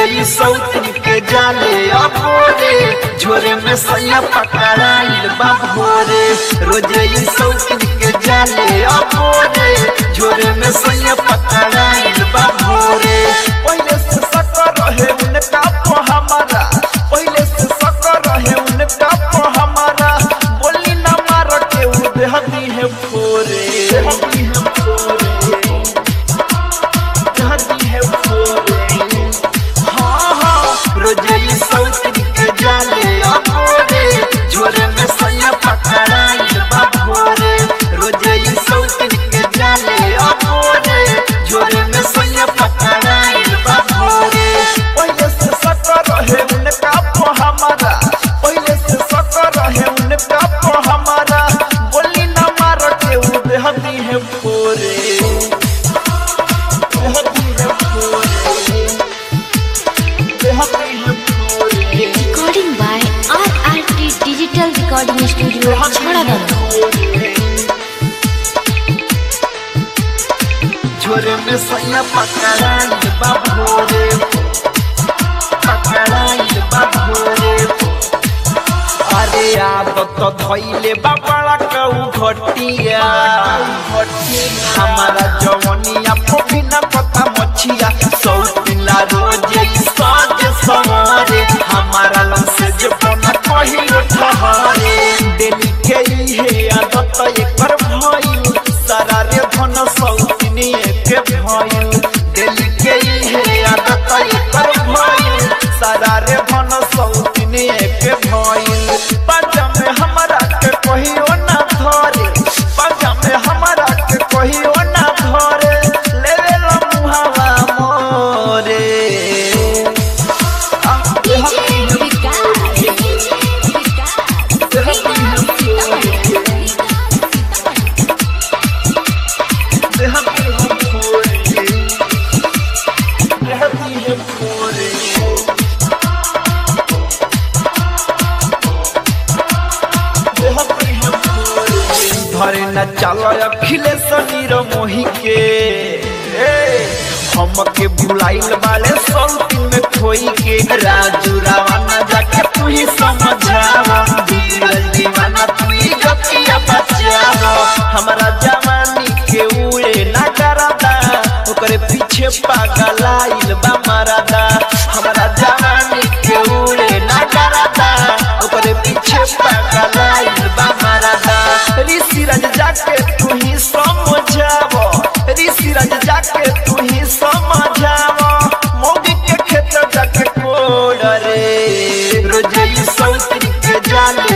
रोजे ई सौतन के जाले अबोरे झोरे में सैया पकड़ाइल बा भोरे रोजे ई सौतन के जाले अबोरे झोरे में सैया पकड़ाइल बा भोरे पहले से सकर रहे उनका को हमारा पहले से सकर रहे उनका को हमारा बोली ना मार के उ देहती है फोरे देहती है फोरे देहती है फोरे हाँ हाँ रोजे ई सौतन के जाले अबोरे झोरे में सैया पकड़ाइल बा भोरे रोजे ई सौतन के जाले अबोरे झोरे में सैया पकड़ाइल बा भोरे पहले से सकर रहे उनका को हमारा पहले से सकर रहे उनका को हमारा बोली ना मार के उ देहती है फोरे देहती है फोरे देहती है फोरे Recording by RRT Digital Recording Studio, Chhadagam. झोरे में सैया पकड़ाइल बा भोरे पकड़ाइल बा भोरे अरे आब तो धैले बा बड़ा कऊ घटिया हमारा जवनिया पोभी न पता मछिया सौ पिला रोजे साज सवारे हमारा लंसे जे बना कहिलो ठहरे डेली के इहे आदत एकर भइल सारा रे धन सौतिनी के भइल डेली के इहे आदत एकर भइल सारा रे धन सौतिनी के भइल पाजा में हमरा के कहियो ना धरे पाजा में हमरा के कहियो ना धरे लेवे ला मुहावा मोरे आ, देहती है देहती है देहती है फोरे देहती है फोरे धरे न चलो अखिलेश नीर मोही के ए, हमके भुलाइल वाले सौती में खोई के राजू रावना जाके तू ही समझावा धीरज दीवाना तू ही गतिया बचावा हमारा जवानी के उड़े ना करादा ओकरे पीछे पागल आइल बा मारादा हमारा जवानी के उड़े ना करादा ओकरे पीछे पागल आइल बा मारादा ऋषि राज जाके तू ही समझावो ऋषि राज जाके तू ही समझावो मोगी के खेत जाके कोड़ रे रोजे ई सौतरी के जाले